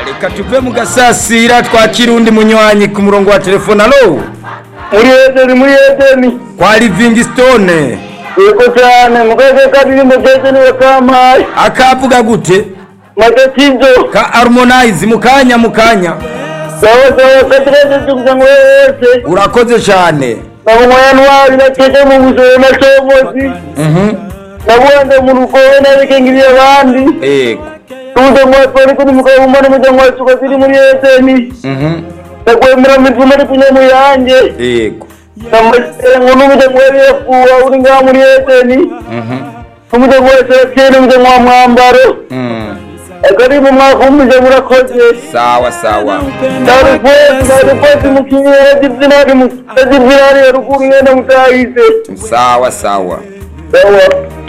reka tuve mu gasasira twakira undi munywanyi ku murongo wa telefone alo muri edeni muri edeni kwa livingstone yego cyane mu karere ka ndirimbo edeni ya kampayi akavuga gute matatizo ka harmonize mu kanya mu kanya sawa sawa katireze tukuza ngo wese urakoze cyane nakumwaya ntwari natege mu buzima na comozi nabuhande mu rugobe nabikengiriye abandi yego tuze ngo atwari kuri mugabo umane umuryango wacu ukaziri muri edeni nakwemera mivumo ari kunywa mu yanjye yego ngo n'umuryango wari yakuwa uri ngaha muri edeni n'umuryango wa selesiyo n'umuryango wa mwambaro akari mu mwaka w'umuryango urakoze sawa sawa ndarukwezi ndarukwezi mu kinyera gizinari mu kinyera gizinari ya ruguru yenda mutahize sawa sawa sawa